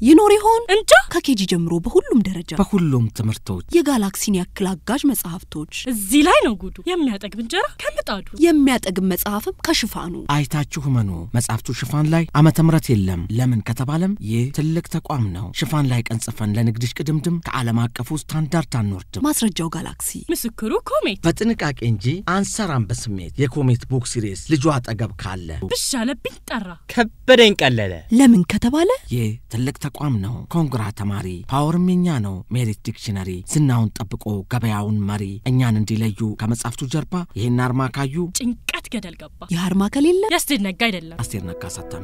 ይኖር ይሆን እንጃ ከኬጂ ጀምሮ በሁሉም ደረጃ በሁሉም ትምህርቶች የጋላክሲን ያክል አጋዥ መጽሐፍቶች እዚህ ላይ ነው ጉዱ። የሚያጠግብ እንጀራ ከምጣዱ የሚያጠግብ መጽሐፍም ከሽፋኑ አይታችሁ መኑ መጽሐፍቱ ሽፋን ላይ ዓመተ ምሕረት የለም። ለምን ከተባለም ይህ ትልቅ ተቋም ነው። ሽፋን ላይ ቀን ጽፈን ለንግድሽ ቅድምድም ከዓለም አቀፉ ስታንዳርድ አንወርድም። ማስረጃው ጋላክሲ ምስክሩ ኮሜት በጥንቃቄ እንጂ አንሰራም በስሜት የኮሜት ቡክ ሲሪስ ልጁ አጠገብ ካለ ብሽ አለብኝ ጠራ። ከበደኝ ቀለለ። ለምን ከተባለ ይህ ትልቅ ተቋም ነው። ኮንግራ ተማሪ ፓወርም የኛ ነው። ሜሪት ዲክሽነሪ ዝናውን ጠብቆ ገበያውን መሪ እኛን እንዲለዩ ከመጽሐፍቱ ጀርባ ይህን አርማ ካዩ ጭንቀት ገደል ገባ። የአርማ ከሌለ ያስደነጋ አይደለም። አስቴር ነጋ አሳታሚ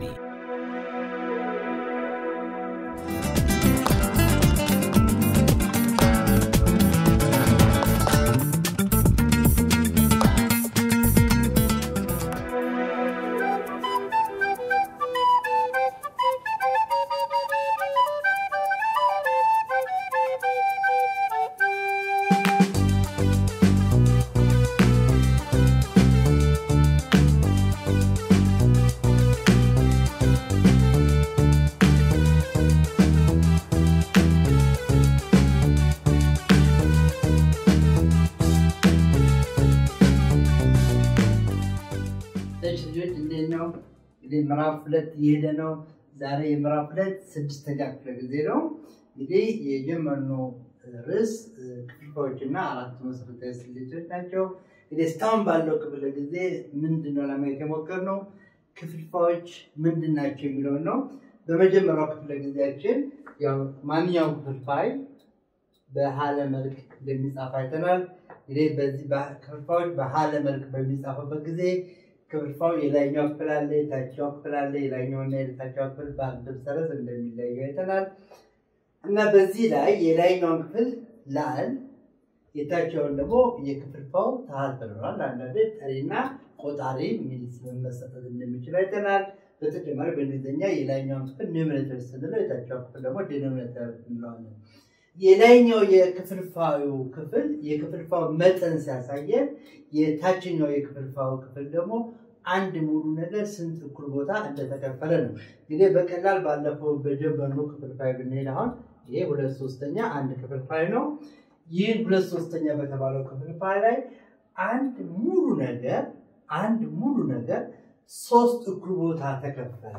እሺ ልጆች እንዴት ነው? እንግዲህ ምዕራፍ ሁለት እየሄደ ነው። ዛሬ የምዕራፍ ሁለት ስድስተኛ ክፍለ ጊዜ ነው። እንግዲህ የጀመርነው ርዕስ ክፍልፋዮችና አራቱ መሰረታዊ ስሌቶች ናቸው። እንግዲህ እስካሁን ባለው ክፍለ ጊዜ ምንድን ነው ለማየት የሞከርነው ክፍልፋዮች ምንድን ናቸው የሚለውን ነው። በመጀመሪያው ክፍለ ጊዜያችን ያው ማንኛውም ክፍልፋይ በሀለ መልክ እንደሚጻፍ አይተናል። እንግዲህ በዚህ ክፍልፋዮች በሀለ መልክ በሚጻፉበት ጊዜ ክፍልፋው የላይኛው ክፍል አለ፣ የታችኛው ክፍል አለ። የላይኛውና የታችኛው ክፍል በአንድ ሰረዝ እንደሚለያዩ አይተናል እና በዚህ ላይ የላይኛውን ክፍል ላል የታችኛውን ደግሞ የክፍልፋው ታህት ብለናል። አንዳንድ ጠሪና ቆጣሪ የሚል ስም መሰጠት እንደሚችል አይተናል። በተጨማሪ በእንግሊዝኛ የላይኛውን ክፍል ኒውሜሬተር ስንለው የታችኛው ክፍል ደግሞ ዲኖሚኔተር እንለዋለን። የላይኛው የክፍልፋዩ ክፍል የክፍልፋው መጠን ሲያሳየን የታችኛው የክፍልፋዩ ክፍል ደግሞ አንድ ሙሉ ነገር ስንት እኩል ቦታ እንደተከፈለ ነው። እንግዲህ በቀላል ባለፈው በጀመርነው ክፍልፋይ ብንሄድ አሁን ይሄ ሁለት ሶስተኛ አንድ ክፍልፋይ ነው። ይህን ሁለት ሶስተኛ በተባለው ክፍልፋይ ላይ አንድ ሙሉ ነገር አንድ ሙሉ ነገር ሶስት እኩል ቦታ ተከፈለ።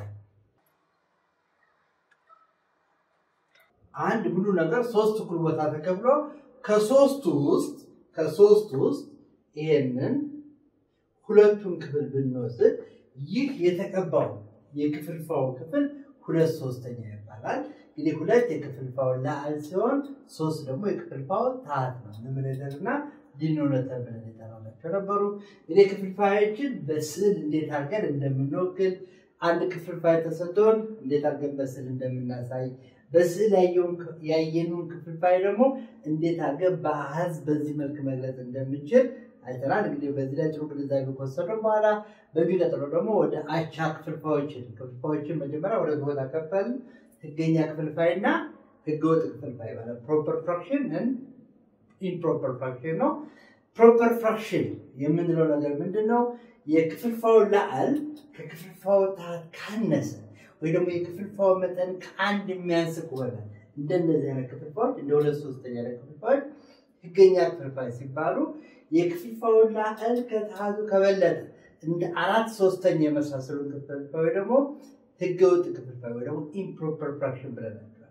አንድ ሙሉ ነገር ሶስት እኩል ቦታ ተከፍሎ ከሶስቱ ውስጥ ከሶስቱ ውስጥ ይሄንን ሁለቱን ክፍል ብንወስድ ይህ የተቀባው የክፍልፋው ክፍል ሁለት ሶስተኛ ይባላል። እንግዲህ ሁለት የክፍልፋው ላዕል ሲሆን ሶስት ደግሞ የክፍልፋው ታህት ነው። ኑሜሬተር እና ዲኖሚኔተር ብለን የጠራናቸው ነበሩ። እንግዲህ ክፍልፋዮችን በስዕል እንዴት አድርገን እንደምንወክል አንድ ክፍልፋይ ተሰጥቶን እንዴት አድርገን በስዕል እንደምናሳይ በስዕል ያየነውን ክፍልፋይ ደግሞ እንዴት አድርገን በአሃዝ በዚህ መልክ መግለጽ እንደምንችል አይተናል። እንግዲህ በዚህ ላይ ጥሩ ግንዛቤ ከወሰድን በኋላ በሚቀጥለው ደግሞ ወደ አቻ ክፍልፋዮችን ክፍልፋዮችን መጀመሪያ ሁለት ቦታ ከፈልን። ህገኛ ክፍልፋይ እና ህገወጥ ክፍልፋይ ማለት ፕሮፐር ፍራክሽን ኢምፕሮፐር ፍራክሽን ነው። ፕሮፐር ፍራክሽን የምንለው ነገር ምንድን ነው? የክፍልፋው ላዕል ከክፍልፋው ታህት ካነሰ ወይ ደግሞ የክፍልፋው መጠን ከአንድ የሚያንስ ከሆነ እንደነዚህ አይነት ክፍልፋዮች እንደ ሁለት ሶስተኛ ላይ ክፍልፋዮች ህገኛ ክፍልፋይ ሲባሉ የክፍልፋውን ላዕል ከታህቱ ከበለጠ እንደ አራት ሶስተኛ የመሳሰሉን ክፍልፋይ ደግሞ ህገወጥ ክፍልፋይ ወይ ደግሞ ኢምፕሮፐር ፍራክሽን ብለናቸዋል።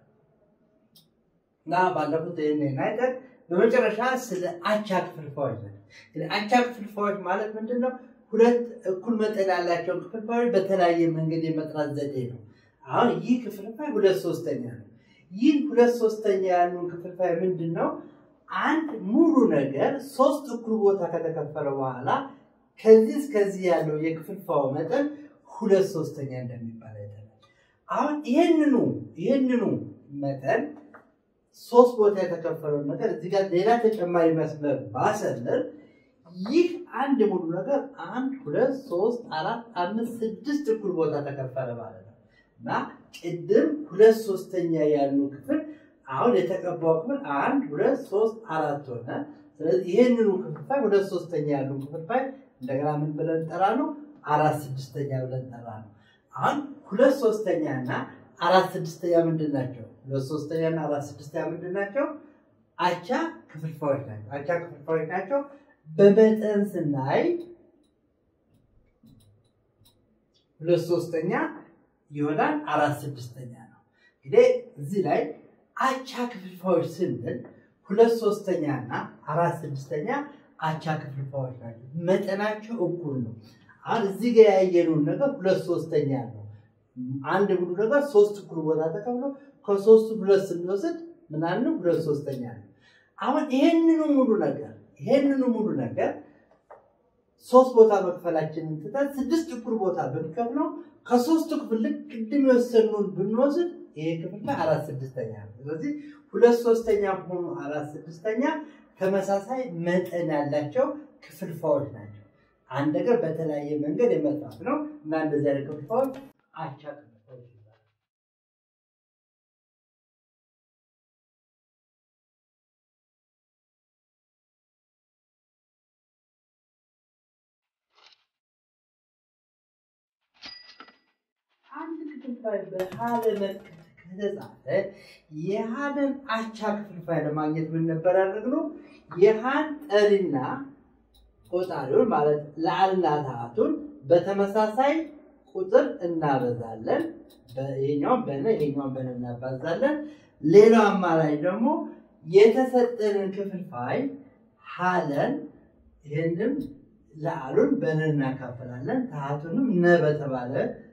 እና ባለፉት ይህን አይተን በመጨረሻ ስለ አቻ ክፍልፋዮች ነው። አቻ ክፍልፋዮች ማለት ምንድን ነው? ሁለት እኩል መጠን ያላቸውን ክፍልፋዮች በተለያየ መንገድ የመጥራት ዘዴ ነው። አሁን ይህ ክፍልፋይ ሁለት ሶስተኛ ነው። ይህ ሁለት ሶስተኛ ያሉን ክፍልፋይ ምንድን ነው? አንድ ሙሉ ነገር ሶስት እኩል ቦታ ከተከፈለ በኋላ ከዚህ እስከዚህ ያለው የክፍልፋው መጠን ሁለት ሶስተኛ እንደሚባል አይተናል። አሁን ይህንኑ ይህንኑ መጠን ሶስት ቦታ የተከፈለውን ነገር እዚህ ጋር ሌላ ተጨማሪ መስመር ባሰለር ይህ አንድ ሙሉ ነገር አንድ ሁለት ሶስት አራት አምስት ስድስት እኩል ቦታ ተከፈለ ማለት ነው እና ቅድም ሁለት ሶስተኛ ያሉ ክፍል አሁን የተቀባው ክፍል አንድ ሁለት ሶስት አራት ሆነ። ስለዚህ ይህንኑ ክፍልፋይ ሁለት ሶስተኛ ያሉ ክፍልፋይ እንደገና ምን ብለን ጠራ ነው? አራት ስድስተኛ ብለን ጠራ ነው። አሁን ሁለት ሶስተኛ እና አራት ስድስተኛ ምንድን ናቸው? ሁለት ሶስተኛ እና አራት ስድስተኛ ምንድን ናቸው? አቻ ክፍልፋዮች ናቸው። አቻ ክፍልፋዮች ናቸው። በመጠን ስናይ ሁለት ሶስተኛ ይሆናል አራት ስድስተኛ ነው። እንግዲህ እዚህ ላይ አቻ ክፍልፋዮች ስንል ሁለት ሶስተኛ እና አራት ስድስተኛ አቻ ክፍልፋዮች ናቸው። መጠናቸው እኩል ነው። አሁን እዚህ ጋር ያየነውን ነገር ሁለት ሶስተኛ ነው። አንድ ሙሉ ነገር ሶስት እኩል ቦታ ተከፍሎ ከሶስቱ ሁለት ስንወስድ ምናምን ሁለት ሶስተኛ ነው። አሁን ይሄንኑ ሙሉ ነገር ይሄንኑ ሙሉ ነገር ሶስት ቦታ መክፈላችንን ትተን ስድስት እኩል ቦታ ብንከፍለው ከሶስቱ ክፍል ልክ ቅድም የወሰኑን ብንወስድ ይሄ ክፍል ላይ አራት ስድስተኛ ነው። ስለዚህ ሁለት ሶስተኛ ሆኑ አራት ስድስተኛ ተመሳሳይ መጠን ያላቸው ክፍልፋዮች ናቸው። አንድ ነገር በተለያየ መንገድ የመጣት ነው እና እንደዚህ አይነት ክፍልፋዮች አቻ ክፍልፋዮች ይባላሉ። አንድ ክፍልፋይ በሀለ መልክ ከተጻፈ የሀለን አቻ ክፍልፋይ ለማግኘት ምን ነበር ያደረግነው? የሀን ጠሪና ቆጣሪውን ማለት ለአልና ታቱን በተመሳሳይ ቁጥር እናበዛለን። ይሄኛውን በነ ይሄኛውን በነ እናባዛለን። ሌላው አማራጭ ደግሞ የተሰጠንን ክፍልፋይ ሀለን ይህንም ለአሉን በነ እናካፍላለን። ታቱንም ነ በተባለ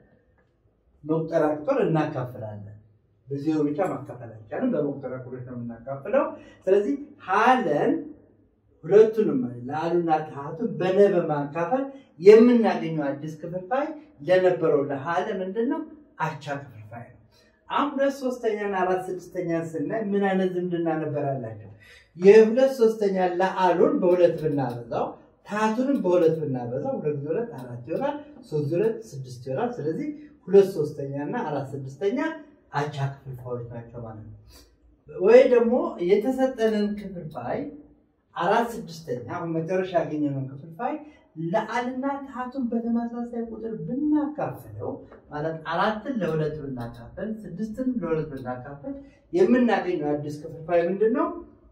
መቁጠሪያ ቁጥር እናካፍላለን። በዜሮ ብቻ ማካፈል አይቻልም። በመቁጠሪያ ቁጥሮች ነው የምናካፍለው። ስለዚህ ሀለን ሁለቱንም ለአሉና ታሃቱን በነ በማካፈል የምናገኘው አዲስ ክፍልፋይ ለነበረው ለሀለ ምንድን ነው? አቻ ክፍልፋይ ነው። አሁን ሁለት ሶስተኛና አራት ስድስተኛ ስናይ ምን አይነት ዝምድና ነበር ያላቸው? የሁለት ሶስተኛ ለአሉን በሁለት ብናበዛው ታሃቱንም በሁለት ብናበዛው ሁለት ጊዜ ሁለት አራት ይሆናል። ሶስት ጊዜ ሁለት ስድስት ይሆናል። ስለዚህ ሁለት ሶስተኛ እና አራት ስድስተኛ አቻ ክፍልፋዮች ናቸው ማለት ነው። ወይ ደግሞ የተሰጠንን ክፍልፋይ አራት ስድስተኛ አሁን መጨረሻ ያገኘነውን ክፍልፋይ ለአልና ታቱን በተመሳሳይ ቁጥር ብናካፍለው ማለት አራትን ለሁለት ብናካፍል ስድስትን ለሁለት ብናካፍል የምናገኘው አዲስ ክፍልፋይ ምንድን ነው?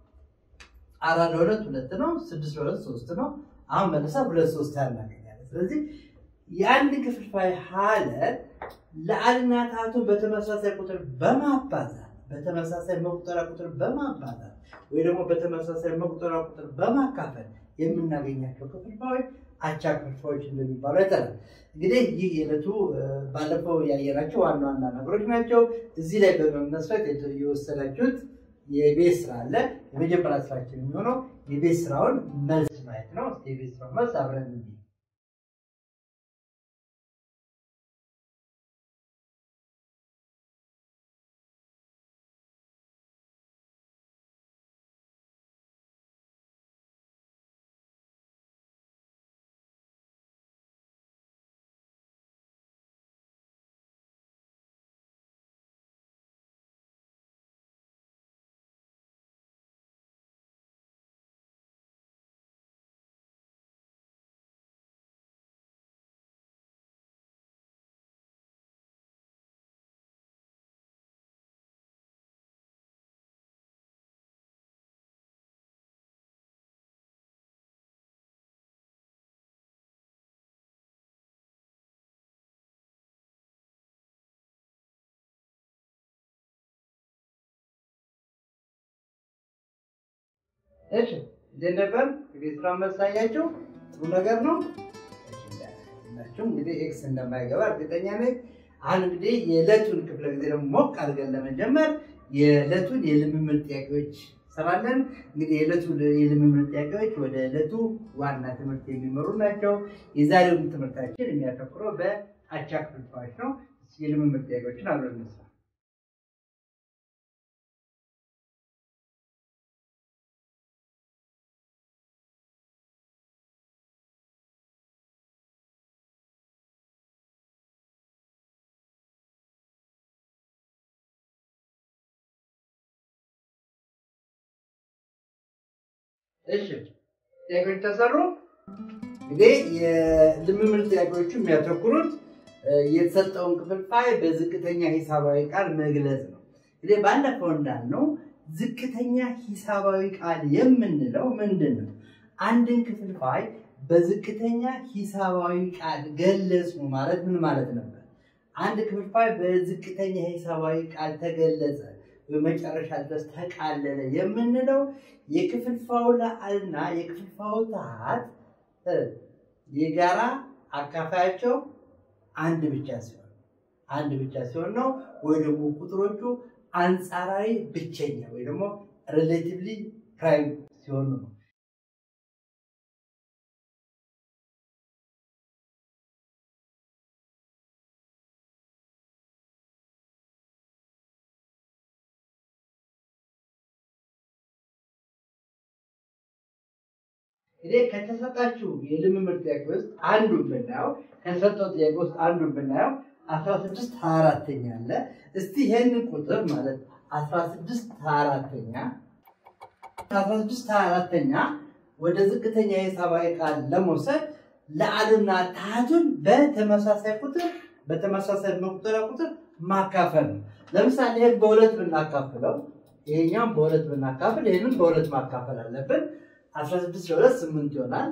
አራት ለሁለት ሁለት ነው። ስድስት ለሁለት ሶስት ነው። አሁን መልሳ ሁለት ሶስት እናገኛለን። ስለዚህ የአንድ ክፍልፋይ ሀለ ለአልና ታቱን በተመሳሳይ ቁጥር በማባዛት በተመሳሳይ መቁጠሪያ ቁጥር በማባዛት ወይ ደግሞ በተመሳሳይ መቁጠሪያ ቁጥር በማካፈል የምናገኛቸው ክፍልፋዮች አቻ ክፍልፋዮች እንደሚባሉ አይተናል። እንግዲህ ይህ የዕለቱ ባለፈው ያየናቸው ዋና ዋና ነገሮች ናቸው። እዚህ ላይ በመመስረት የወሰዳችሁት የቤት ስራ አለ። የመጀመሪያ ስራችን የሚሆነው የቤት ስራውን መልስ ማየት ነው። የቤት ስራውን መልስ አብረን እንይ። እሺ እንዴት ነበር? የቤት ስራ መሳያቸው ጥሩ ነገር ነው። ናቸው እንግዲህ ኤክስ እንደማይገባ እርግጠኛ ነኝ። አሁን እንግዲህ የዕለቱን ክፍለ ጊዜ ደግሞ ሞቅ አድርገን ለመጀመር የዕለቱን የልምምድ ጥያቄዎች ሰራለን። እንግዲህ የዕለቱ የልምምድ ጥያቄዎች ወደ ዕለቱ ዋና ትምህርት የሚመሩ ናቸው። የዛሬውን ትምህርታችን የሚያተኩረው በአቻ ክፍልፋዮች ነው። የልምምድ ጥያቄዎችን አብረን እንስራ። እሺ ጥያቄዎች ተሰሩ። እንግዲህ የልምምድ ጥያቄዎቹ የሚያተኩሩት የተሰጠውን ክፍልፋይ በዝቅተኛ ሂሳባዊ ቃል መግለጽ ነው። እንግዲህ ባለፈው እንዳልነው ዝቅተኛ ሂሳባዊ ቃል የምንለው ምንድን ነው? አንድን ክፍልፋይ በዝቅተኛ ሂሳባዊ ቃል ገለጽ ማለት ምን ማለት ነበር? አንድ ክፍልፋይ በዝቅተኛ ሂሳባዊ ቃል ተገለጸ፣ በመጨረሻ ድረስ ተቃለለ የምንለው የክፍልፋዩ ለአልና የክፍልፋዩ ታሃት የጋራ አካፋያቸው አንድ ብቻ ሲሆን አንድ ብቻ ሲሆን ነው። ወይ ደግሞ ቁጥሮቹ አንጻራዊ ብቸኛ ወይ ደግሞ ሬሌቲቭሊ ፕራይም ሲሆኑ ነው። እኔ ከተሰጣችሁ የልምምድ ጥያቄ ውስጥ አንዱን ብናየው ከተሰጠው ጥያቄ ውስጥ አንዱን ብናየው አስራ ስድስት ሀያ አራተኛ አለ። እስቲ ይህንን ቁጥር ማለት አስራ ስድስት ሀያ አራተኛ አስራ ስድስት ሀያ አራተኛ ወደ ዝቅተኛ የሂሳባዊ ቃል ለመውሰድ ለአልና ታህቱን በተመሳሳይ ቁጥር በተመሳሳይ መቁጠሪያ ቁጥር ማካፈል ነው። ለምሳሌ ይህን በሁለት ብናካፍለው ይሄኛም በሁለት ብናካፍል ይህንን በሁለት ማካፈል አለብን። 16 ለሁለት ስምንት ይሆናል።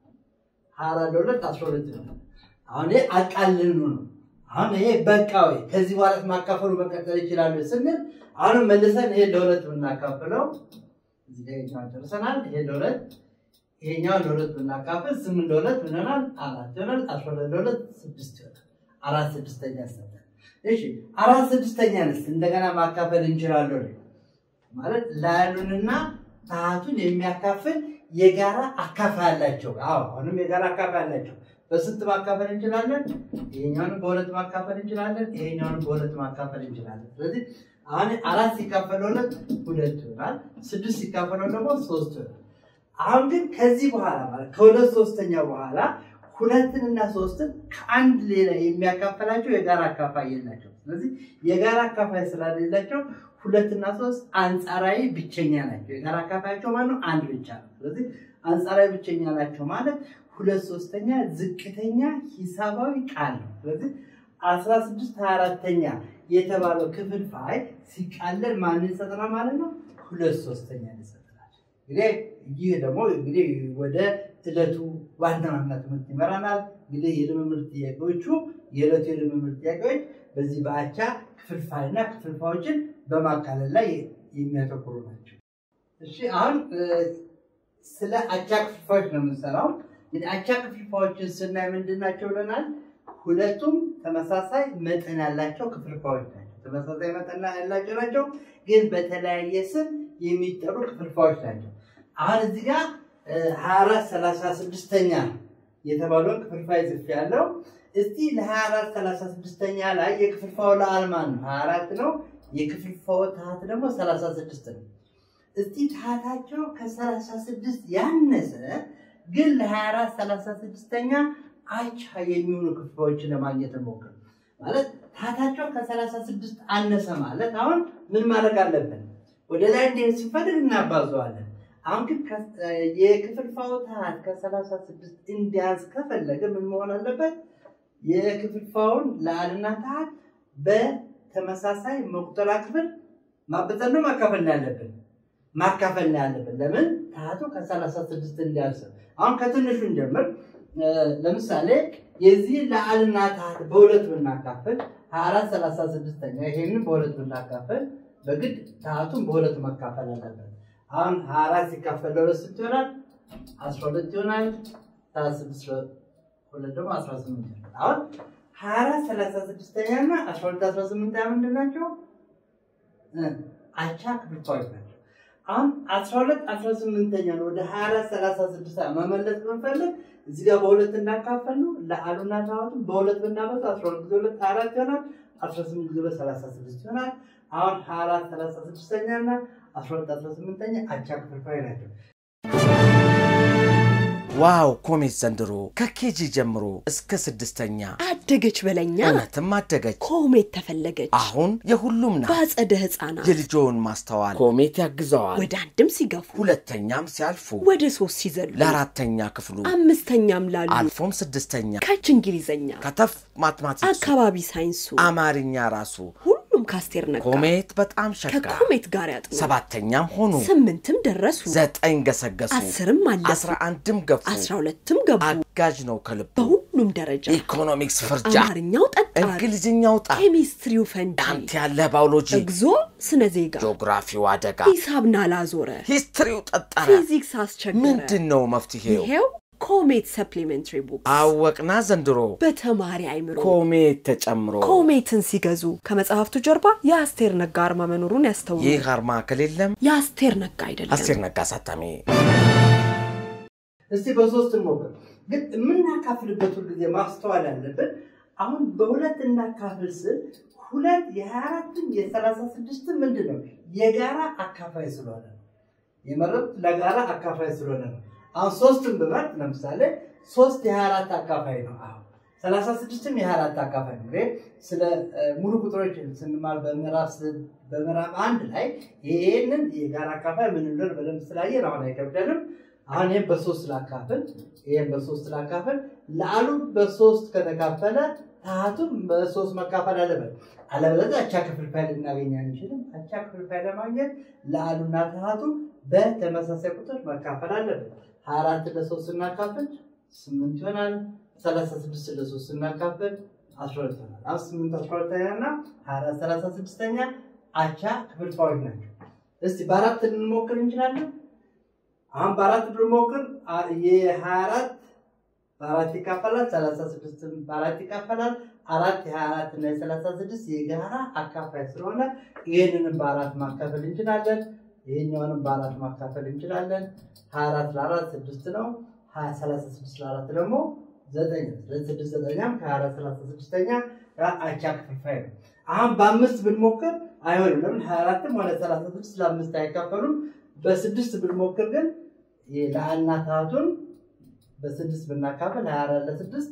ሀያ አራት ለሁለት አስራ ሁለት ይሆናል። አሁን ይሄ አቃልኑ ነው። አሁን ይሄ በቃ ወይ ከዚህ በኋላ ማካፈሉ መቀጠል ይችላሉ ስንል አሁንም መልሰን ይሄ ለሁለት ብናካፍለው እዚህ ላይ ይሄኛውን ጨርሰናል። ይሄ ለሁለት ይሄኛውን ለሁለት ብናካፍል ስምንት ለሁለት ምን ይሆናል? አራት ይሆናል። አስራ ሁለት ለሁለት ስድስት ይሆናል። አራት ስድስተኛ ሰጠን። እሺ አራት ስድስተኛንስ እንደገና ማካፈል እንችላለን ማለት ላሉንና ታሃቱን የሚያካፍል የጋራ አካፋይ አላቸው። አዎ አሁንም የጋራ አካፋይ አላቸው። በስንት ማካፈል እንችላለን? ይሄኛውንም በሁለት ማካፈል እንችላለን። ይሄኛውንም በሁለት ማካፈል እንችላለን። ስለዚህ አሁን አራት ሲካፈል ሁለት ሁለት ይሆናል። ስድስት ሲካፈለው ደግሞ ሶስት ይሆናል። አሁን ግን ከዚህ በኋላ ማለት ከሁለት ሶስተኛ በኋላ ሁለትንና ሶስትን ከአንድ ሌላ የሚያካፈላቸው የጋራ አካፋይ የላቸው። ስለዚህ የጋራ አካፋይ ስላሌላቸው ሁለትና ሶስት አንጻራዊ ብቸኛ ናቸው። የጋራ አካፋያቸው ማለት ነው አንድ ብቻ ነው። ስለዚህ አንጻራዊ ብቸኛ ናቸው ማለት ሁለት ሶስተኛ ዝቅተኛ ሂሳባዊ ቃል ነው። ስለዚህ አስራ ስድስት ሀያ አራተኛ የተባለው ክፍልፋይ ሲቃለል ማንን ይሰጠናል ማለት ነው? ሁለት ሶስተኛ ይሰጠናል። እንግዲህ ይህ ደግሞ እንግዲህ ወደ ዕለቱ ዋና ዋና ትምህርት ይመራናል። እንግዲህ የልምምድ ጥያቄዎቹ የዕለቱ የልምምድ ጥያቄዎች በዚህ በአቻ ክፍልፋይና ክፍልፋዮችን በማካለል ላይ የሚያተኩሩ ናቸው። እሺ አሁን ስለ አቻ ክፍልፋዮች ነው የምንሰራው። እንግዲህ አቻ ክፍልፋዮችን ስናይ ምንድን ናቸው ብለናል? ሁለቱም ተመሳሳይ መጠን ያላቸው ክፍልፋዮች ናቸው። ተመሳሳይ መጠን ያላቸው ናቸው፣ ግን በተለያየ ስም የሚጠሩ ክፍልፋዮች ናቸው። አሁን እዚህ ጋር ሀያ አራት ሰላሳ ስድስተኛ የተባለውን ክፍልፋይ ጽፍ ያለው እስቲ ለሀያ አራት ሰላሳ ስድስተኛ ላይ የክፍልፋዩ ለአል ማን ነው? ሀያ አራት ነው። የክፍልፋዩ ታህት ደግሞ ሰላሳ ስድስት ነው። እስቲ ታህታቸው ከሰላሳ ስድስት ያነሰ ግን ለሀያ አራት ሰላሳ ስድስተኛ አቻ የሚሆኑ ክፍልፋዮችን ለማግኘት ሞክር። ማለት ታህታቸው ከሰላሳ ስድስት አነሰ ማለት አሁን ምን ማድረግ አለብን? ወደ ላይ እንዲሄድ ስንፈልግ እናባዘዋለን። አሁን ግን የክፍልፋዩ ታህት ከሰላሳ ስድስት እንዲያንስ ከፈለገ ምን መሆን አለበት? የክፍልፋዩን ለአልና ታህት በተመሳሳይ መቁጠሪያ ክፍል ማበጠን ነው ማካፈል ነው ያለብን ማካፈል ነው ያለብን። ለምን ታህቱ ከሰላሳ ስድስት እንዲያንስ። አሁን ከትንሹ እንጀምር። ለምሳሌ የዚህ ለአልና ታህት በሁለት ብናካፍል ሀያ አራት ሰላሳ ስድስተኛ ይሄንን በሁለት ብናካፍል በግድ ታህቱን በሁለት መካፈል አለበት። አሁን ሀያ አራት ሲካፈል ለሁለት ስንት ይሆናል? አስራ ሁለት ይሆናል። ሰላሳ ስድስት ሁለት ደግሞ አስራ ስምንት ይሆናል። አሁን ሀያ አራት ሰላሳ ስድስተኛ እና አስራ ሁለት አስራ ስምንተኛ ምንድን ናቸው? አቻ ክፍልፋዮች ናቸው። አሁን አስራ ሁለት አስራ ስምንተኛን ወደ ሀያ አራት ሰላሳ ስድስት መመለስ ብንፈልግ እዚህ ጋር በሁለት እንዳካፈል ነው። ለአሉና ታዋቱን በሁለት ብናበዛ አስራ ሁለት ጊዜ ሁለት ሀያ አራት ይሆናል። አስራ ስምንት ጊዜ ሁለት ሰላሳ ስድስት ይሆናል። አሁን ሀያ አራት ሰላሳ ስድስተኛ እና አስራ ሁለት አስራ ስምንተኛ አቻ ክፍልፋይ ናቸው። ዋው ኮሜት ዘንድሮ ከኬጂ ጀምሮ እስከ ስድስተኛ አደገች በለኛ እውነትም አደገች። ኮሜት ተፈለገች አሁን የሁሉም ናት። በአጸደ ህፃናት የልጆውን ማስተዋል ኮሜት ያግዘዋል። ወደ አንድም ሲገፉ ሁለተኛም ሲያልፉ ወደ ሶስት ሲዘሉ ለአራተኛ ክፍሉ አምስተኛም ላሉ አልፎም ስድስተኛ ከች እንግሊዘኛ ከተፍ ማትማቲክሱ አካባቢ ሳይንሱ አማርኛ ራሱ ሁሉም ካስቴር ነጋ ኮሜት በጣም ሸጋ ከኮሜት ጋር ያጥኑ ሰባተኛም ሆኑ ስምንትም ደረሱ ዘጠኝ ገሰገሱ አስርም አለፉ አስራ አንድም ገፉ አስራ ሁለትም ገቡ አጋዥ ነው ከልቡ በሁሉም ደረጃ ኢኮኖሚክስ ፍርጃ አማርኛው ጠጣር እንግሊዝኛው ጣ ኬሚስትሪው ፈንጂ አንተ ያለ ባዮሎጂ እግዞ ስነ ዜጋ ጂኦግራፊው አደጋ ሂሳብ ናላዞረ ሂስትሪው ጠጠረ ፊዚክስ አስቸገረ ምንድን ነው መፍትሄው ይሄው ኮሜት ሰፕሊሜንትሪ ቡክ አወቅና ዘንድሮ በተማሪ አይምሮ ኮሜት ተጨምሮ ኮሜትን ሲገዙ ከመጽሐፍቱ ጀርባ የአስቴር ነጋ አርማ መኖሩን ያስተውሉ። ይህ አርማ ከሌለም የአስቴር ነጋ አይደለም። አስቴር ነጋ አሳታሚ እስቲ በሶስት እንሞክር። ግን የምናካፍልበት ሁልጊዜ ማስተዋል ያለብን አሁን በሁለት እናካፍል ስል ሁለት የሀያ አራትም የሰላሳ ስድስትም ምንድን ነው የጋራ አካፋይ ስለሆነ ነው። የመረጥ ለጋራ አካፋይ ስለሆነ ነው። አሁን ሶስትን ብመርጥ ለምሳሌ ሶስት የሀያ አራት አካፋይ ነው። አሁን ሰላሳ ስድስትም የሀያ አራት አካፋይ ነው። እንግዲህ ስለ እ፣ ሙሉ ቁጥሮች ስንማር በምዕራፍ ስ- በምዕራፍ አንድ ላይ ይህንን የጋራ አካፋይ ምን እንደሆነ በደንብ ስላየን አሁን አይከብደንም። አሁን ይህም በሶስት ላካፍል፣ ይህም በሶስት ላካፍል። ለአሉ በሶስት ከተካፈለ ታሃቱም በሶስት መካፈል አለበት። አለበለዚያ አቻ ክፍልፋይ ልናገኝ አንችልም። አቻ ክፍልፋይ ለማግኘት ለአሉና ታሃቱ በተመሳሳይ ቁጥር መካፈል አለበት። ሀያ አራት ለሶስት ስናካፍል ስምንት ይሆናል። ሰላሳ ስድስት ለሶስት ስናካፍል አስራ ሁለት ይሆናል። አሁን ስምንት አስራ ሁለተኛ እና ሀያ አራት ሰላሳ ስድስተኛ አቻ ክፍልፋዮች ናቸው። እስቲ በአራት ልንሞክር እንችላለን። አሁን በአራት ብንሞክር አ- የሀያ አራት በአራት ይካፈላል። ሰላሳ ስድስትም በአራት ይካፈላል። አራት የሀያ አራት እና የሰላሳ ስድስት የጋራ አካፋይ ስለሆነ ይህንንም በአራት ማካፈል እንችላለን። ይህኛውንም በአራት ማካፈል እንችላለን። ሀያ አራት ለአራት ስድስት ነው። ሀያ ሰላሳ ስድስት ለአራት ደግሞ ዘጠኝ ነው። ስለዚህ ስድስት ዘጠኛም ከሀያ አራት ሰላሳ ስድስተኛ ጋር አቻ ክፍልፋይ ነው። አሁን በአምስት ብንሞክር አይሆንም። ለምን ሀያ አራትም ሆነ ሰላሳ ስድስት ለአምስት አይካፈሉም። በስድስት ብንሞክር ግን ለአና ታቱን በስድስት ብናካፍል ሀያ አራት ለስድስት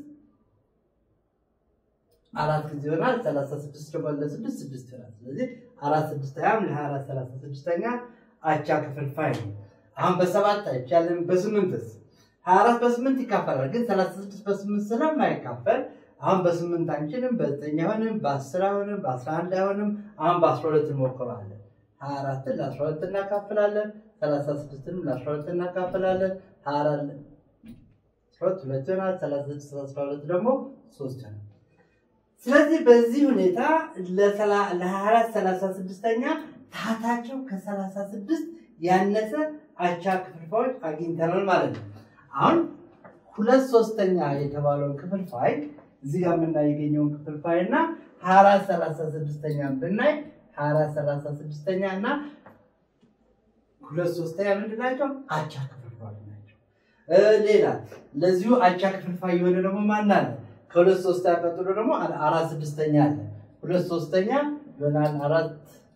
አራት ጊዜ ይሆናል። ሰላሳ ስድስት ደግሞ ለስድስት ስድስት ይሆናል። ስለዚህ አራት ስድስተኛም ለሀያ አራት ሰላሳ ስድስተኛ አቻ ክፍልፋይ ነው። አሁን በሰባት አይቻልም። በስምንትስ ሀያ አራት በስምንት ይካፈላል። ግን ሰላሳ ስድስት በስምንት ስለማይካፈል አሁን በስምንት አንችልም። በዘጠኝ አይሆንም፣ በአስር አይሆንም፣ በአስራ አንድ አይሆንም። አሁን በአስራ ሁለት እንሞክረዋለን። ሀያ አራትን ለአስራ ሁለት እናካፍላለን። ሰላሳ ስድስትንም ለአስራ ሁለት እናካፍላለን። ሀያ አራት አስራ ሁለት ሁለት ይሆናል። ሰላሳ ስድስት አስራ ሁለት ደግሞ ሶስት ይሆናል። ስለዚህ በዚህ ሁኔታ ለሰላ- ለሀያ አራት ሰላሳ ስድስተኛ ታህታቸው ከሰላሳ ስድስት ያነሰ አቻ ክፍልፋዮች አግኝተናል ማለት ነው። አሁን ሁለት ሶስተኛ የተባለውን ክፍልፋይ እዚህ ጋር የምናገኘውን ክፍልፋይ እና ሀያ አራት ሰላሳ ስድስተኛ ብናይ ሀያ አራት ሰላሳ ስድስተኛ እና ሁለት ሶስተኛ ምንድን ናቸው? አቻ ክፍልፋዮች ናቸው። እ ሌላ ለዚሁ አቻ ክፍልፋይ የሆነ ደግሞ ማን አለ? ከሁለት ሶስተኛ ቀጥሎ ደግሞ አ- አራት ስድስተኛ አለ። ሁለት ሶስተኛ ይሆናል አራት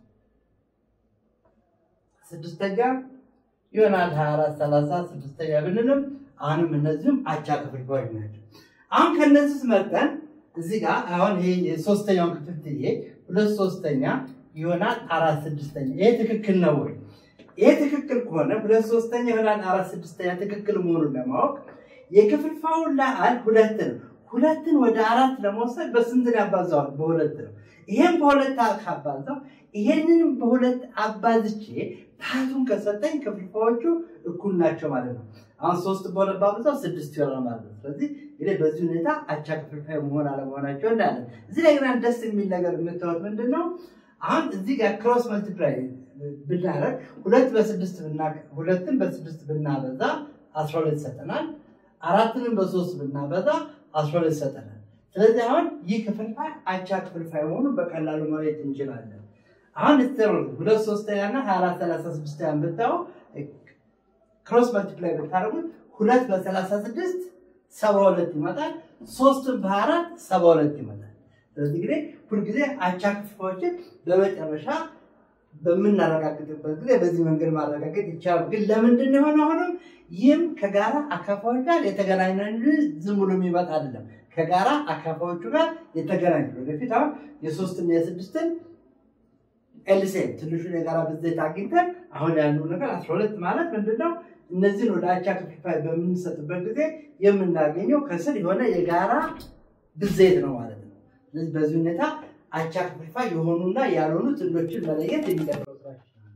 ስድስተኛ ይሆናል ሀያ አራት ሰላሳ ስድስተኛ ብንልም አሁንም እነዚህም አቻ ክፍልፋዮች ናቸው። አሁን ከነዚህ መጠን እዚህ ጋር አሁን ይሄ የሶስተኛውን ክፍል ትዬ ሁለት ሶስተኛ ይሆናል አራት ስድስተኛ። ይሄ ትክክል ነው ወይ? ይሄ ትክክል ከሆነ ሁለት ሶስተኛ ይሆናል አራት ስድስተኛ ትክክል መሆኑን ለማወቅ የክፍልፋዩን ለአል ሁለት ነው። ሁለትን ወደ አራት ለመውሰድ በስንት ነው ያባዛዋል? በሁለት ነው። ይሄን በሁለት ካባዛው ይሄንንም በሁለት አባዝቼ ታቱን ከሰጠኝ ክፍልፋዮቹ እኩል ናቸው ማለት ነው። አሁን ሶስት በሁለት ባብዛው ስድስት ይሆናል ማለት ነው። ስለዚህ እንግዲህ በዚህ ሁኔታ አቻ ክፍልፋይ መሆን አለመሆናቸው እንዳለን እዚህ ላይ ግን ደስ የሚል ነገር የምታዩት ምንድን ነው? አሁን እዚህ ጋር ክሮስ መልቲፕላይ ብናደርግ ሁለት በስድስት ብና ሁለትን በስድስት ብናበዛ አስራ ሁለት ይሰጠናል። አራትንም በሶስት ብናበዛ አስራ ሁለት ይሰጠናል። ስለዚህ አሁን ይህ ክፍልፋይ አቻ ክፍልፋይ መሆኑን በቀላሉ ማየት እንችላለን። አሁን ስትሩ ሁለት ሶስተኛ እና ሀያ አራት ሰላሳ ስድስተኛ ብታዩ ክሮስ መልቲፕላይ ብታደርጉት ሁለት በሰላሳ ስድስት ሰባ ሁለት ይመጣል። ሶስትን በሀያ አራት ሰባ ሁለት ይመጣል። ስለዚህ እንግዲህ ሁልጊዜ አቻ ክፍልፋዮችን በመጨረሻ በምናረጋግጥበት ጊዜ በዚህ መንገድ ማረጋገጥ ይቻላል። ግን ለምንድን ነው የሆነ አሁንም ይህም ከጋራ አካፋዎች ጋር የተገናኘ እንጂ ዝም ብሎ የሚመጣ አይደለም። ከጋራ አካፋዎቹ ጋር የተገናኘ ወደፊት አሁን የሶስትና የስድስትን ኤልሴም ትንሹን የጋራ ብዜት አግኝተን አሁን ያለው ነገር አስራ ሁለት ማለት ምንድነው? እነዚህን ወደ አቻ ክፍልፋይ በምንሰጥበት ጊዜ የምናገኘው ከስር የሆነ የጋራ ብዜት ነው ማለት ነው። ስለዚህ በዚህ ሁኔታ አቻ ክፍልፋይ የሆኑና ያልሆኑ ጥንዶችን መለየት የሚቀጥለው ስራችን ነው።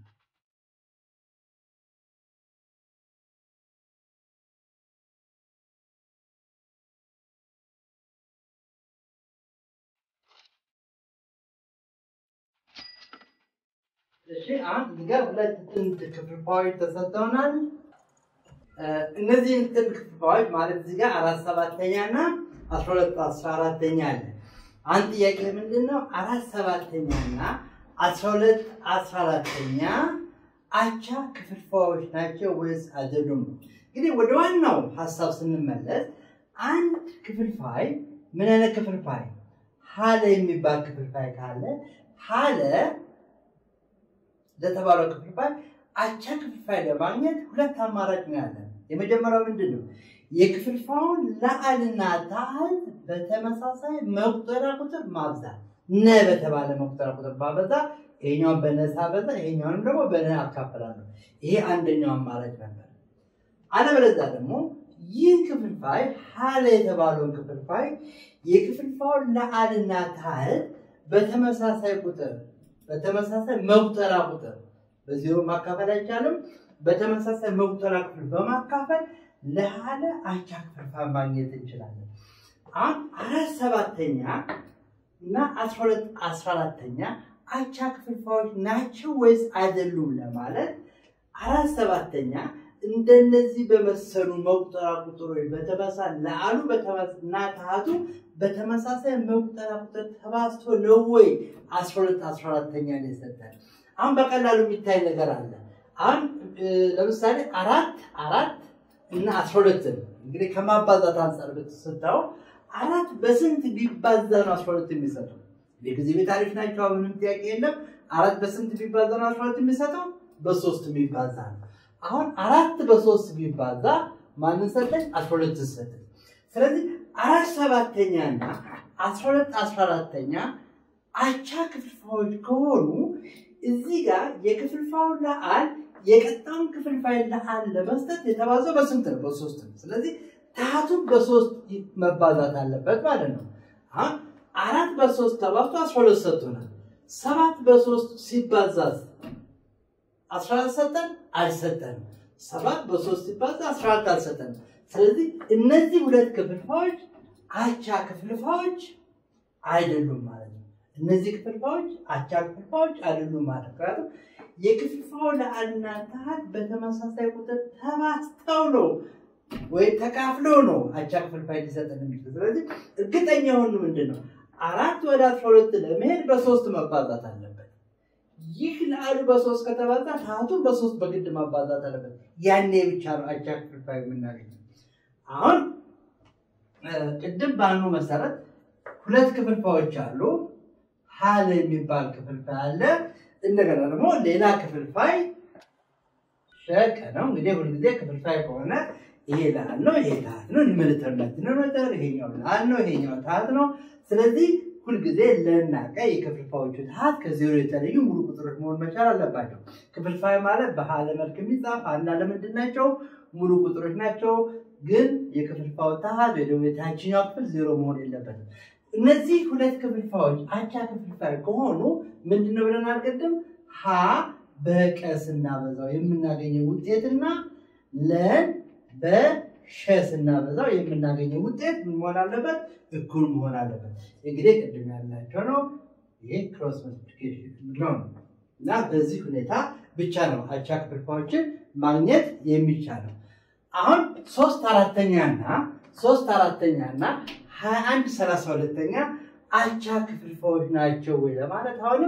እሺ አሁን እዚህ ጋር ሁለት ጥንድ ክፍልፋዮች ተሰጥተውናል። እነዚህን ጥንድ ክፍልፋዮች ማለት እዚህ ጋር አራት ሰባተኛ እና አስራ ሁለት አስራ አራተኛ አለ። አንድ ጥያቄ ምንድን ነው? አራት ሰባተኛ እና አስራ ሁለት አስራ አራተኛ አቻ ክፍልፋዮች ናቸው ወይስ አይደሉም? እንግዲህ ወደ ዋናው ሀሳብ ስንመለስ አንድ ክፍልፋይ ምን አይነት ክፍልፋይ ሀለ የሚባል ክፍልፋይ ካለ ሀለ ለተባለው ክፍልፋይ አቻ ክፍልፋይ ለማግኘት ሁለት አማራጭ ነው ያለን። የመጀመሪያው ምንድን ነው? የክፍልፋዩን ለአልና ታህል በተመሳሳይ መቁጠሪያ ቁጥር ማብዛት። ነ በተባለ መቁጠሪያ ቁጥር ባበዛ ይሄኛውን በነሳ በዛ ይሄኛውንም ደግሞ በነ አካፍላለሁ። ይሄ አንደኛው አማራጭ ነበር። አለበለዚያ ደግሞ ይህ ክፍልፋይ ሀለ የተባለውን ክፍልፋይ የክፍልፋዩን ለአልና ታህል በተመሳሳይ ቁጥር በተመሳሳይ መቁጠሪያ ቁጥር በዜሮ ማካፈል አይቻልም። በተመሳሳይ መቁጠሪያ ክፍል በማካፈል ለሀለ አቻ ክፍልፋይ ማግኘት እንችላለን። አሁን አራት ሰባተኛ እና አስራ ሁለት አስራ አራተኛ አቻ ክፍልፋዮች ናቸው ወይስ አይደሉም ለማለት አራት ሰባተኛ እንደነዚህ በመሰሉ መቁጠሪያ ቁጥሮች በተመሳሳይ ለአሉ እና ታህቱ በተመሳሳይ መቁጠሪያ ቁጥር ተባዝቶ ነው ወይ አስራ ሁለት አስራ አራተኛ ነው የሰጠን? አሁን በቀላሉ የሚታይ ነገር አለ። አሁን ለምሳሌ አራት አራት እና አስራ ሁለትን እንግዲህ ከማባዛት አንጻር ብትስታው አራት በስንት ቢባዛ ነው አስራ ሁለት የሚሰጠው? የጊዜ ቤት አሪፍ ናቸው። ምንም ጥያቄ የለም። አራት በስንት ቢባዛ ነው አስራ ሁለት የሚሰጠው? በሶስት የሚባዛ ነው። አሁን አራት በሶስት ቢባዛ ማንን ሰጠኝ? አስራ ሁለት ሰጠኝ። ስለዚህ አራት ሰባተኛ እና አስራ ሁለት አስራ አራተኛ አቻ ክፍልፋዮች ከሆኑ እዚህ ጋር የክፍልፋዩን ለአል የቀጣውን ክፍልፋይ ለአል ለመስጠት የተባዘው በስንት ነው? በሶስት ነው። ስለዚህ ታህቱን በሶስት መባዛት አለበት ማለት ነው። አሁን አራት በሶስት ተባዝቶ አስራ ሁለት ሰጥቶናል። ሰባት በሶስት ሲባዛዝ አስራ አራት ሰጠን አልሰጠንም። ሰባት በሶስት ሲባዛ አስራ አራት አልሰጠንም። ስለዚህ እነዚህ ሁለት ክፍልፋዮች አቻ ክፍልፋዮች አይደሉም ማለት ነው። እነዚህ ክፍልፋዮች አቻ ክፍልፋዮች አይደሉም ማለት ነው። ምክንያቱም የክፍልፋዩ ለአልና ታህት በተመሳሳይ ቁጥር ተባዝተው ነው ወይ ተካፍለው ነው አቻ ክፍልፋይ ሊሰጠን የሚችል። ስለዚህ እርግጠኛ የሆኑ ምንድን ነው አራት ወደ አስራ ሁለት ለመሄድ በሶስት መባዛት አለበት። ይህ ለአሉ በሶስት ከተባዛ ታህቱን በሶስት በግድ ማባዛት አለበት። ያኔ ብቻ ነው አቻ ክፍልፋይ የምናገኘው። አሁን ቅድም ባልኑ መሰረት ሁለት ክፍልፋዮች አሉ። ሀለ የሚባል ክፍልፋይ አለ። እንደገና ደግሞ ሌላ ክፍልፋይ ሸቀ ነው። እንግዲህ ሁልጊዜ ክፍልፋይ ከሆነ ይሄ ላል ነው፣ ይሄ ታህት ነው። ሊመልተርነት ነው ነበር። ይሄኛው ላል ነው፣ ይሄኛው ታህት ነው። ስለዚህ ሁልጊዜ ለና ቀ የክፍልፋዮቹ ታህት ከዜሮ የተለዩ ሙሉ ቁጥሮች መሆን መቻል አለባቸው። ክፍልፋይ ማለት በሀለ መልክ የሚጻፍ ሀና ለምንድን ናቸው? ሙሉ ቁጥሮች ናቸው። ግን የክፍልፋዩ ታህት ወይ ደግሞ የታችኛው ክፍል ዜሮ መሆን የለበትም። እነዚህ ሁለት ክፍልፋዮች አቻ ክፍልፋይ ከሆኑ ምንድነው ብለን አልቀድም ሀ በቀ ስናበዛው የምናገኘው ውጤትና ለን በሸ ስናበዛው የምናገኘው ውጤት ምን መሆን አለበት? እኩል መሆን አለበት። እንግዲህ ቅድም ያላቸው ነው። ይሄ ክሮስ መልቲፕሊኬሽን ነው እና በዚህ ሁኔታ ብቻ ነው አቻ ክፍልፋዮችን ማግኘት የሚቻለው። አሁን ሶስት አራተኛና ሶስት አራተኛና ሀያ አንድ ሰላሳ ሁለተኛ አቻ ክፍልፋዮች ናቸው ወይ ለማለት አሁንም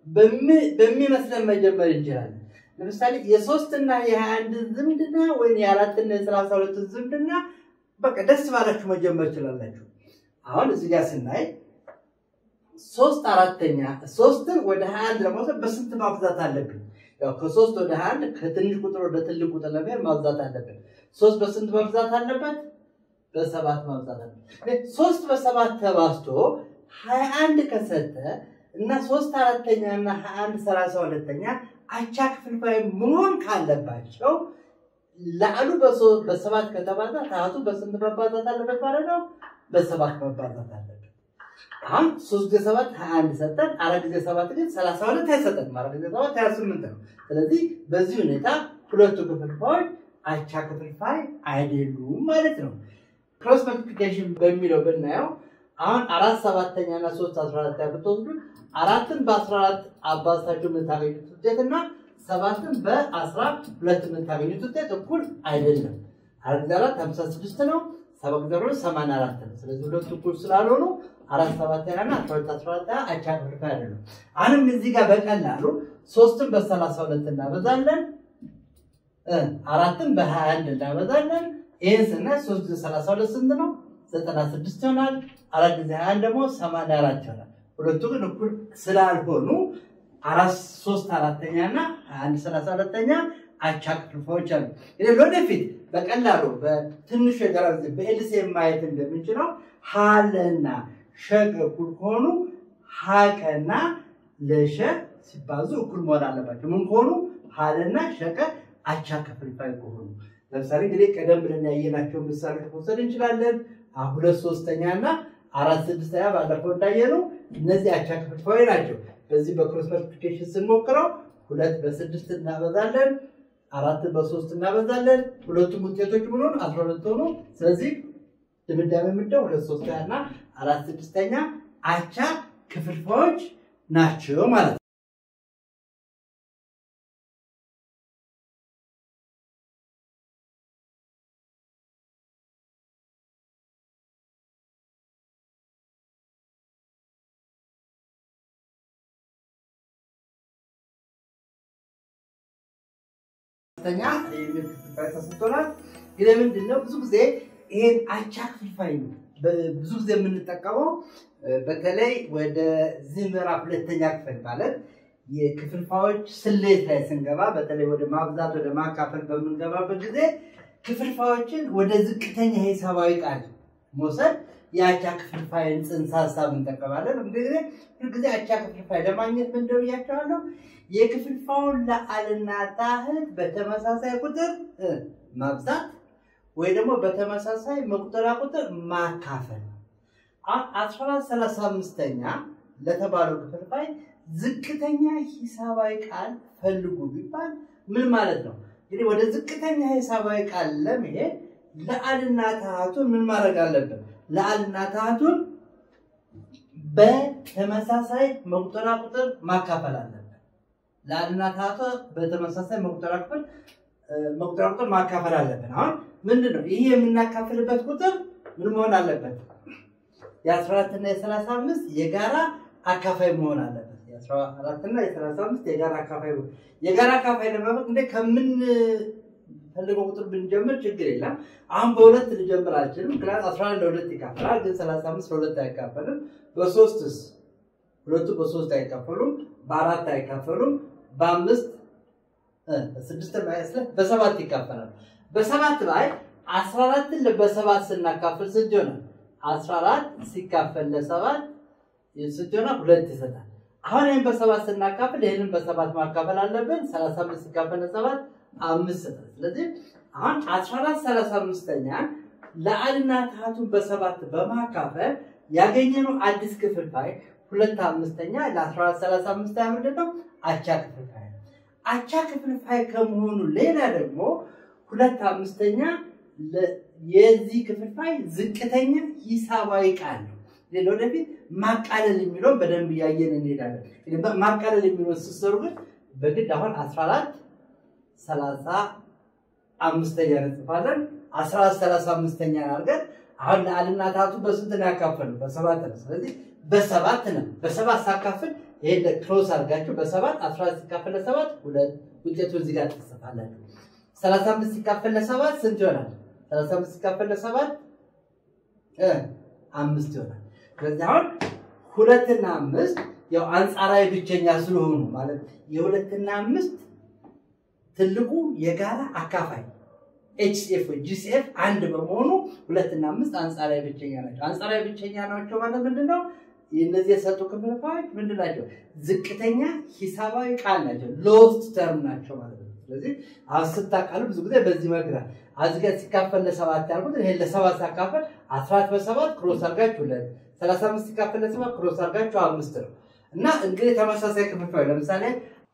በሚመስለን መጀመር እንችላለን። ለምሳሌ የሶስትና የሀያ አንድ ዝምድና ወይም የአራትና የሰላሳ ሁለት ዝምድና በቃ ደስ ባላችሁ መጀመር ትችላላችሁ። አሁን እዚህ ጋር ስናይ ሶስት አራተኛ ሶስትን ወደ ሀያ አንድ ለመውሰድ በስንት ማብዛት አለብኝ? ያው ከሶስት ወደ ሀያ አንድ ከትንሽ ቁጥር ወደ ትልቅ ቁጥር ለመሄድ ማብዛት አለብን። ሶስት በስንት መብዛት አለበት? በሰባት ማብዛት አለበት። ሶስት በሰባት ተባዝቶ ሀያ አንድ ከሰጠ እና ሶስት አራተኛ እና ሀያ አንድ ሰላሳ ሁለተኛ አቻ ክፍልፋይ መሆን ካለባቸው ላዕሉ በሶ- በሰባት ከተባዛ ታህቱ በስንት መባዛት አለበት ማለት ነው? በሰባት መባዛት አለበት። አሁን ሶስት ጊዜ ሰባት ሀያ አንድ ሰጠን። አራት ጊዜ ሰባት ግን ሰላሳ ሁለት አይሰጠንም። አራት ጊዜ ሰባት ሀያ ስምንት ነው። ስለዚህ በዚህ ሁኔታ ሁለቱ ክፍልፋዮች አቻ ክፍልፋይ አይደሉም ማለት ነው። ክሮስ መልቲፕሊኬሽን በሚለው ብናየው አሁን አራት ሰባተኛ እና ሶስት አስራ አራት ብትወስዱ አራትን በአስራ አራት አባዝታችሁ የምታገኙት ውጤት እና ሰባትን በአስራ ሁለት የምታገኙት ውጤት እኩል አይደለም። አራት ጊዜ አራት ሀምሳ ስድስት ነው። ሰባት ጊዜ ሁለት ሰማንያ አራት ነው። ስለዚህ ሁለቱ እኩል ስላልሆኑ አራት ሰባተኛ እና አስራ ሁለት አስራ አራት አቻ ክፍልፋይ አይደሉም። አሁንም እዚህ ጋር በቀላሉ ሶስትን በሰላሳ ሁለት እናበዛለን እ አራትን በሀያ አንድ እናበዛለን። ይህን ስናይ ሶስት ጊዜ ሰላሳ ሁለት ስንት ነው? ዘጠና ስድስት ይሆናል። አራት ጊዜ ሀያ አንድ ደግሞ ሰማንያ አራት ይሆናል። ሁለቱ ግን እኩል ስላልሆኑ አራት ሶስት አራተኛ እና ሀያ አንድ ሰላሳ ሁለተኛ አቻ ክፍልፋዮች አሉ። እንግዲህ ለወደፊት በቀላሉ በትንሹ የጋራ ጊዜ በኤልሲኤም ማየት እንደምንችለው ሀለና ሸቅ እኩል ከሆኑ ሀቀና ለሸ ሲባዙ እኩል መሆን አለባቸው። ምን ከሆኑ ሀለና ሸቀ አቻ ክፍልፋይ ከሆኑ ለምሳሌ እንግዲህ ቀደም ብለን ያየናቸውን ምሳሌዎች መውሰድ እንችላለን። አ- ሁለት ሶስተኛ እና አራት ስድስተኛ ባለፈው እንዳየነው እነዚህ አቻ ክፍልፋይ ናቸው። በዚህ በክሮስ መልቲፕሊኬሽን ስንሞክረው ሁለት በስድስት እናበዛለን፣ አራት በሶስት እናበዛለን። ሁለቱም ውጤቶች ምን ሆኑ? አስራ ሁለት ሆኑ። ስለዚህ ድምዳሜ ምንድነው? ሁለት ሶስተኛ እና አራት ስድስተኛ አቻ ክፍልፋዮች ናቸው ማለት ነው። ሶስተኛ የሚል ክፍልፋይ ተሰጥቶናል። ግን ምንድን ነው ብዙ ጊዜ ይሄን አቻ ክፍልፋይ ነው በ- ብዙ ጊዜ የምንጠቀመው እ፣ በተለይ ወደዚህ ምዕራፍ ሁለተኛ ክፍል ማለት የክፍልፋዮች ስሌት ላይ ስንገባ በተለይ ወደ ማብዛት ወደ ማካፈል በምንገባበት ጊዜ ክፍልፋዮችን ወደ ዝቅተኛ ሂሳባዊ ቃል መውሰድ የአቻ ክፍልፋይን ጽንሰ ሀሳብ እንጠቀማለን። እንግዲህ ሁልጊዜ አቻ ክፍልፋይ ለማግኘት ምን እንደው ብያቸዋለሁ። የክፍልፋዩን ለአልና ታህት በተመሳሳይ ቁጥር እ፣ ማብዛት ወይ ደግሞ በተመሳሳይ መቁጠሪያ ቁጥር ማካፈል ነው። አሁን አስራ አራት ሰላሳ አምስተኛ ለተባለው ክፍልፋይ ዝቅተኛ ሂሳባዊ ቃል ፈልጉ ቢባል ምን ማለት ነው? እንግዲህ ወደ ዝቅተኛ ሂሳባዊ ቃል ለመሄድ ለአልና ታህቱን ምን ማድረግ አለብን? ለአልና ታህቱን በተመሳሳይ መቁጠሪያ ቁጥር ማካፈል አለብን። ለአልና ታህቷ በተመሳሳይ መቁጠሪያ ቁጥር እ፣ መቁጠሪያ ቁጥር ማካፈል አለብን። አሁን ምንድን ነው ይህ የምናካፍልበት ቁጥር ምን መሆን አለበት? የአስራ አራት እና የሰላሳ አምስት የጋራ አካፋይ መሆን አለበት። የአስራ አራት እና የሰላሳ አምስት የጋራ አካፋይ መሆን የጋራ አካፋይ ለማድረግ እንደ ከምንፈልገው ቁጥር ብንጀምር ችግር የለም። አሁን በሁለት ልጀምር አልችልም። ምክንያቱም አስራ አንድ ለሁለት ይካፈላል፣ ግን ሰላሳ አምስት ለሁለት አይካፈልም። በሶስትስ ሁለቱ በሶስት አይካፈሉም፣ በአራት አይካፈሉም፣ በአምስት እ፣ ስድስት ማይስለ በሰባት ይካፈላል። በሰባት ላይ አስራ አራትን በሰባት ስናካፍል ስንት ይሆናል? አስራ አራት ሲካፈል ለሰባት ስንት ይሆናል? ሁለት ይሰጣል። አሁን ይህን በሰባት ስናካፍል ይህንን በሰባት ማካፈል አለብን። ሰላሳ አምስት ሲካፈል ለሰባት አምስት ይሰጣል። ስለዚህ አሁን አስራ አራት ሰላሳ አምስተኛን ለአልና ታህቱን በሰባት በማካፈል ያገኘነው አዲስ ክፍልፋይ ሁለት አምስተኛ ለአስራ አራት ሰላሳ አምስተኛ ምንድን ነው? አቻ ክፍልፋይ ነው። አቻ ክፍልፋይ ከመሆኑ ሌላ ደግሞ ሁለት አምስተኛ ለ- የዚህ ክፍልፋይ ዝቅተኛ ሂሳባዊ ቃል ነው። ሌላ ወደፊት ማቃለል የሚለውን በደንብ እያየን እንሄዳለን። እንግዲህ በ- ማቃለል የሚለውን ስትሰሩ ግን በግድ አሁን 14 ሰላሳ አምስተኛ እንጽፋለን። 14 ሰላሳ አምስተኛ አድርገን አሁን ለአልና ታቱ በስንት ነው ያካፈሉ? በሰባት ነው። ስለዚህ በሰባት ነው። በሰባት ሳካፍል ይሄ ክሮስ አድርጋችሁ በሰባት 14 ሲካፈል ለሰባት ሁለት ውጤቱ እዚህ ጋር ትጽፋላችሁ። 35 ሲካፈል ለሰባት ስንት ይሆናል? 35 ሲካፈል ለሰባት እ አምስት ይሆናል። ስለዚህ አሁን ሁለትና አምስት ያው አንጻራዊ ብቸኛ ስለሆኑ ማለት የሁለትና አምስት ትልቁ የጋራ አካፋይ ኤችሲኤፍ ወይ ጂሲኤፍ አንድ በመሆኑ ሁለትና አምስት አንጻራዊ ብቸኛ ናቸው። አንጻራዊ ብቸኛ ናቸው ማለት ምንድን ነው? እነዚህ የሰጡ ክፍልፋዮች ምንድን ናቸው? ዝቅተኛ ሂሳባዊ ቃል ናቸው። ሎስት ተርም ናቸው ማለት ነው። ስለዚህ አሁን ስታቃሉ ብዙ ጊዜ በዚህ መግራት አዝገ ሲካፈል ለሰባት ያልኩት ይሄን ለሰባት ሳካፈል አስራት በሰባት ክሮስ አድርጋችሁ ሁለት ሰላሳ አምስት ሲካፈል ለሰባት ክሮስ አድርጋችሁ አምስት ነው እና እንግዲህ ተመሳሳይ ክፍልፋዮች ለምሳሌ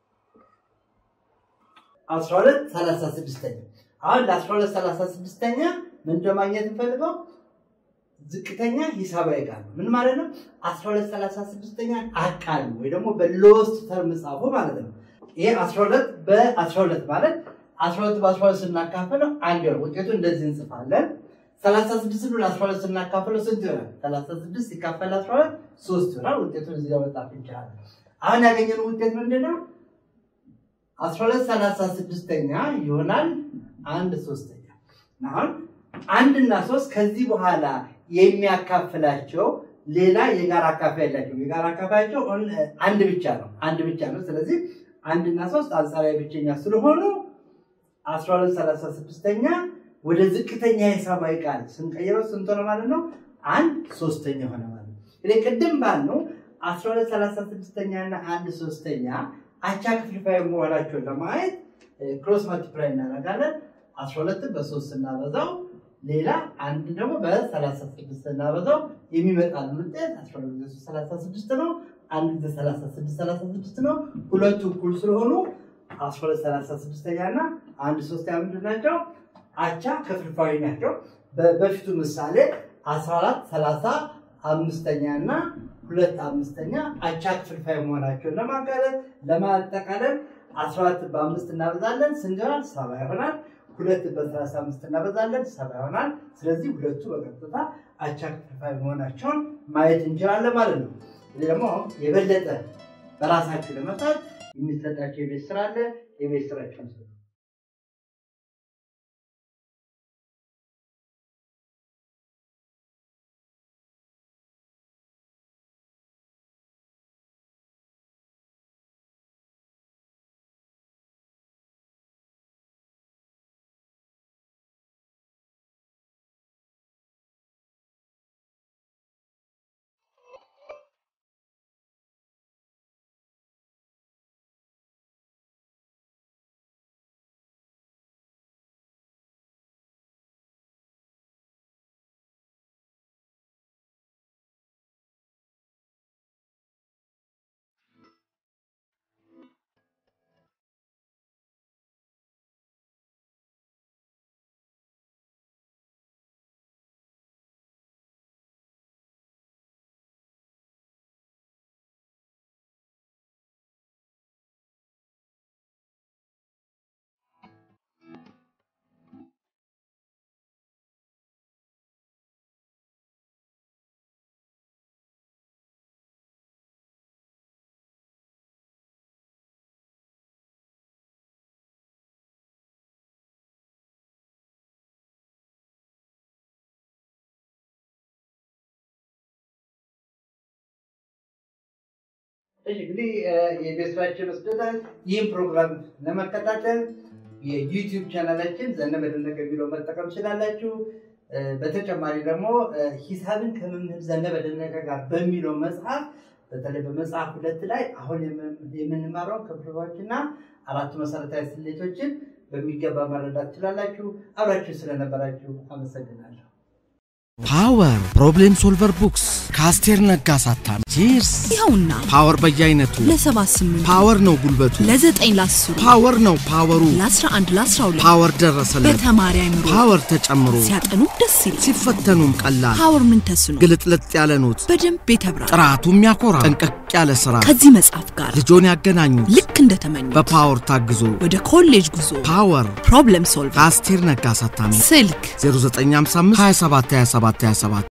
አስራ ሁለት ሰላሳ ስድስተኛ አሁን ለአስራ ሁለት ሰላሳ ስድስተኛ ምንድን ማግኘት እንፈልገው ዝቅተኛ ሂሳባዊ ቃል ነው። ምን ማለት ነው? አስራ ሁለት ሰላሳ ስድስተኛ አቃሉ ወይ ደግሞ በሎስት ተርም ጻፉ ማለት ነው። ይሄ አስራ ሁለት በአስራ ሁለት ማለት አስራ ሁለት በአስራ ሁለት ስናካፍለው አንድ ይሆናል። ውጤቱ እንደዚህ እንጽፋለን። ሰላሳ ስድስት ብሎ ለአስራ ሁለት ስናካፍለው ስንት ይሆናል? ሰላሳ ስድስት ሲካፈል አስራ ሁለት ሶስት ይሆናል። ውጤቱን እዚህ ጋር መጻፍ እንችላለን። አሁን ያገኘነው ውጤት ምንድን ነው? አስራ ሁለት ሰላሳ ስድስተኛ ይሆናል አንድ ሶስተኛ። አሁን አንድና ሶስት ከዚህ በኋላ የሚያካፍላቸው ሌላ የጋራ አካፋይ ያላቸው የጋራ አካፋያቸው አንድ ብቻ ነው አንድ ብቻ ነው። ስለዚህ አንድና ሶስት አንጻራዊ ብቸኛ ስለሆኑ አስራ ሁለት ሰላሳ ስድስተኛ ወደ ዝቅተኛ ሂሳባዊ ቃል ስንቀይረው ስንት ሆነ ማለት ነው? አንድ ሶስተኛ ሆነ ማለት ነው። እንግዲህ ቅድም ባልነው አስራ ሁለት ሰላሳ ስድስተኛ እና አንድ ሶስተኛ አቻ ክፍልፋይ መሆናቸውን ለማየት ክሮስ መልቲፕላይ እናደርጋለን። አስራ ሁለትን በሶስት ስናበዛው ሌላ አንድ ደግሞ በሰላሳ ስድስት ስናበዛው የሚመጣልን ውጤት አስራ ሁለት ጊዜ ሶስት ሰላሳ ስድስት ነው። አንድ ጊዜ ሰላሳ ስድስት ሰላሳ ስድስት ነው። ሁለቱ እኩል ስለሆኑ አስራ ሁለት ሰላሳ ስድስተኛ እና አንድ ሶስተኛ ምንድን ናቸው? አቻ ክፍልፋዊ ናቸው። በፊቱ ምሳሌ አስራ አራት ሰላሳ አምስተኛ እና ሁለት አምስተኛ አቻ ክፍልፋይ መሆናቸውን ለማጋለጥ ለማጠቃለል አስራ አራት በአምስት እናበዛለን ስንት ይሆናል? ሰባ ይሆናል። ሁለት በሰላሳ አምስት እናበዛለን ሰባ ይሆናል። ስለዚህ ሁለቱ በቀጥታ አቻ ክፍልፋይ መሆናቸውን ማየት እንችላለን ማለት ነው። ይህ ደግሞ የበለጠ በራሳችሁ ለመጣት የሚሰጣቸው የቤት ስራ አለ። የቤት ስራቸውን ስሩ። እሺ እንግዲህ የቤት ስራችን ወስደናል። ይህም ፕሮግራም ለመከታተል የዩቲዩብ ቻናላችን ዘነበ ደነቀ ቢሮ መጠቀም ትችላላችሁ። በተጨማሪ ደግሞ ሂሳብን ከመምህር ዘነበ ደነቀ ጋር በሚለው መጽሐፍ በተለይ በመጽሐፍ ሁለት ላይ አሁን የምንማረው ክፍልፋዮችና አራቱ መሰረታዊ ስሌቶችን በሚገባ መረዳት ትችላላችሁ። አብራችሁ ስለነበራችሁ አመሰግናለሁ። ፓወር ፕሮብሌም ሶልቨር ቡክስ ከአስቴር ነጋ ሳታሚ ቺርስ ይኸውና ፓወር በየአይነቱ ለሰባት ስምንት ፓወር ነው ጉልበቱ ለዘጠኝ ለአስሩ ፓወር ነው ፓወሩ ለአስራ አንድ ለአስራ ሁለት ፓወር ደረሰለት በተማሪ አይምሮ ፓወር ተጨምሮ ሲያጠኑ ደስ ይላል። ሲፈተኑም ቀላል ፓወር ምን ተስኖ ግልጥልጥ ያለ ኖት በደንብ የተብራራ ጥራቱ የሚያኮራ ጠንቀቅ ያለ ስራ ከዚህ መጽሐፍ ጋር ልጆን ያገናኙት ልክ እንደተመኙ በፓወር ታግዞ ወደ ኮሌጅ ጉዞ ፓወር ፕሮብለም ሶልቭ ከአስቴር ነጋ ሳታሚ ስልክ 0955 27 27 27